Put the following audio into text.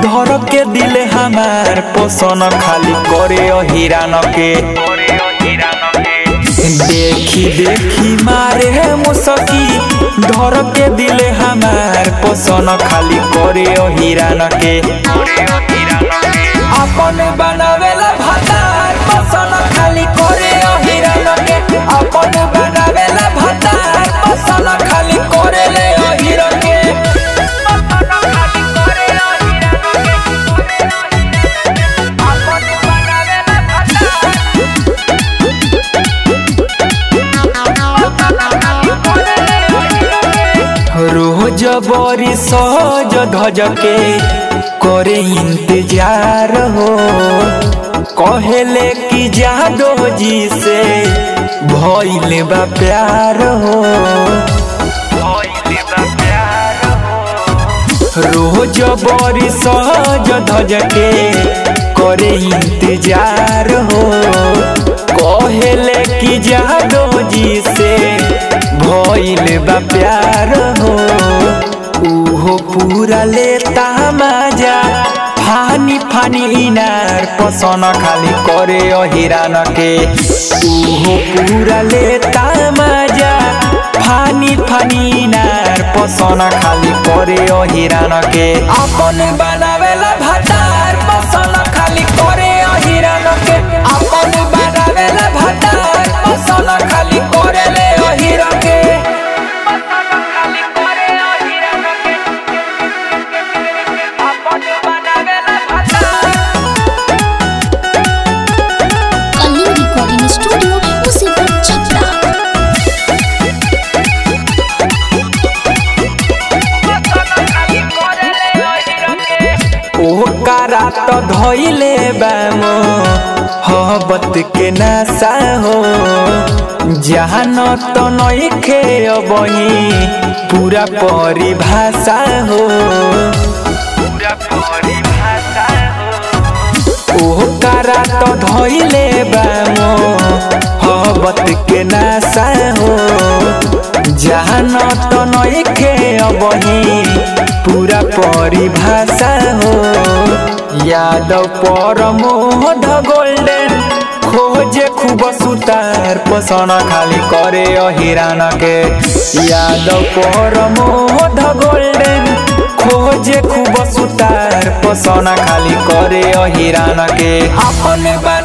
धर के दिले हमार पोषण खाली करे हिरान के देखी देखी मारे मुसकी धर के दिले हमार पोषण खाली करे हिरान के अपन बनावेला भातार पोषण खाली करे हिरान के अपन बनावेला भातार पोषण खाली करे ले हिरान के रोज बरी सहज धज के करे इंतजार हो कहेले कि जादो जी से भइल बा प्यार हो रोज बरी सहज धज के करे इंतजार हो कहेले कि जादो जी से भइल बा प्यार हो उहो पूरा लेता मजा फानी फानी इनार पसन खाली करे हिरान के उहो पूरा लेता मजा फानी फानी इनार पसन खाली करे हिरान के अपन बनावेला भातार पसन खाली करे हिरान के अपन बनावेला भातार पसन खाली करे ले हिरान के कलिंग रिकॉर्डिंग स्टूडियो मुसीबत छपरा ओकरा तो धइले बामो हबत के नशा हो जहान तो नइखे अबही पूरा परिभाषा हो ओकरा तो धइले बामो हबत के नशा हो जहान तो नइखे अबही पूरा परिभाषा हो यादव परमोध गोल्डन खोजे खूब सुतार पसन खाली करे हिरान के यादव परमोध गोल्डन खोजे खूब सुतार पसन खाली करे हिरान के अपन बा